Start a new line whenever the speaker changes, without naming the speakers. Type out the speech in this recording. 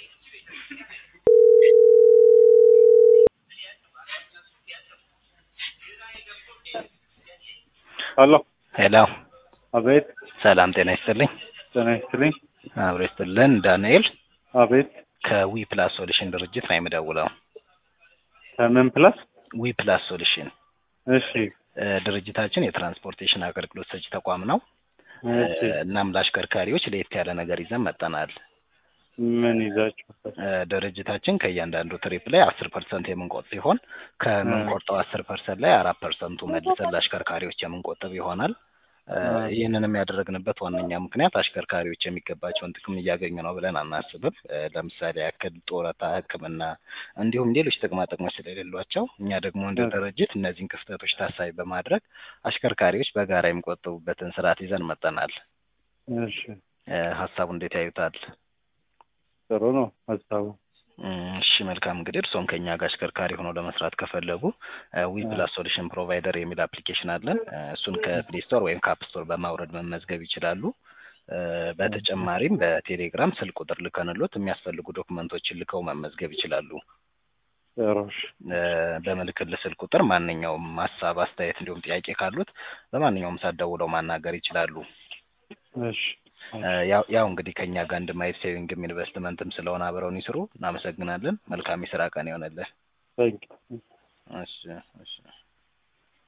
ሄሎ
ሄሎ
አቤት
ሰላም ጤና ይስጥልኝ።
ጤና ይስጥልኝ።
አብሮ ይስጥልን። ዳንኤል
አቤት
ከዊ ፕላስ ሶሉሽን ድርጅት ነው የምደውለው።
ከምን ፕላስ?
ዊ ፕላስ ሶሉሽን
እሺ
እ፣ ድርጅታችን የትራንስፖርቴሽን አገልግሎት ሰጪ ተቋም ነው።
እሺ
እ፣ እናም ለአሽከርካሪዎች ለየት ያለ ነገር ይዘን መጠናል።
ምን ይዛችሁ?
እ፣ ድርጅታችን ከእያንዳንዱ ትሪፕ ላይ አስር ፐርሰንት የምንቆጥ ሲሆን ከምንቆርጠው አስር ፐርሰንት ላይ አራት ፐርሰንቱ መልሰን ለአሽከርካሪዎች የምንቆጥብ ይሆናል። እ፣ ይህንንም ያደረግንበት ዋነኛ ምክንያት አሽከርካሪዎች የሚገባቸውን ጥቅም እያገኙ ነው ብለን አናስብም። እ፣ ለምሳሌ ያክል ጡረታ፣ ሕክምና እንዲሁም ሌሎች ጥቅማ ጥቅሞች ስለሌሏቸው እኛ ደግሞ እንደ ድርጅት እነዚህን ክፍተቶች ታሳቢ በማድረግ አሽከርካሪዎች በጋራ የሚቆጥቡበትን ስርዓት ይዘን መጠናል።
እሺ
እ፣ ሀሳቡ እንዴት ያዩታል?
ጥሩ ነው ሀሳቡ።
እም፣ እሺ መልካም እንግዲህ እርስዎም ከኛ ጋር አሽከርካሪ ሆነው ለመስራት ከፈለጉ ዊ ፕላስ ሶሉሽን ፕሮቫይደር የሚል አፕሊኬሽን አለን። እ፣ እሱን ከፕሌይ ስቶር ወይም ከአፕ ስቶር በማውረድ መመዝገብ ይችላሉ። እ፣ በተጨማሪም በቴሌግራም ስልክ ቁጥር ልከንሎት የሚያስፈልጉ ዶክመንቶችን ልከው መመዝገብ ይችላሉ።
ጥሩ እሺ
እ፣ በምልክል ስልክ ቁጥር ማንኛውም ሀሳብ፣ አስተያየት እንዲሁም ጥያቄ ካሉት በማንኛውም ሰዓት ደውለው ማናገር ይችላሉ።
እሺ
እ፣ ያው ያው እንግዲህ ከኛ ጋር አንድ ማይል ሴቪንግም ኢንቨስትመንትም ስለሆነ አብረውን ይስሩ። እናመሰግናለን። መልካም የስራ ቀን ይሆነልን።
ታንኪ
እሺ እሺ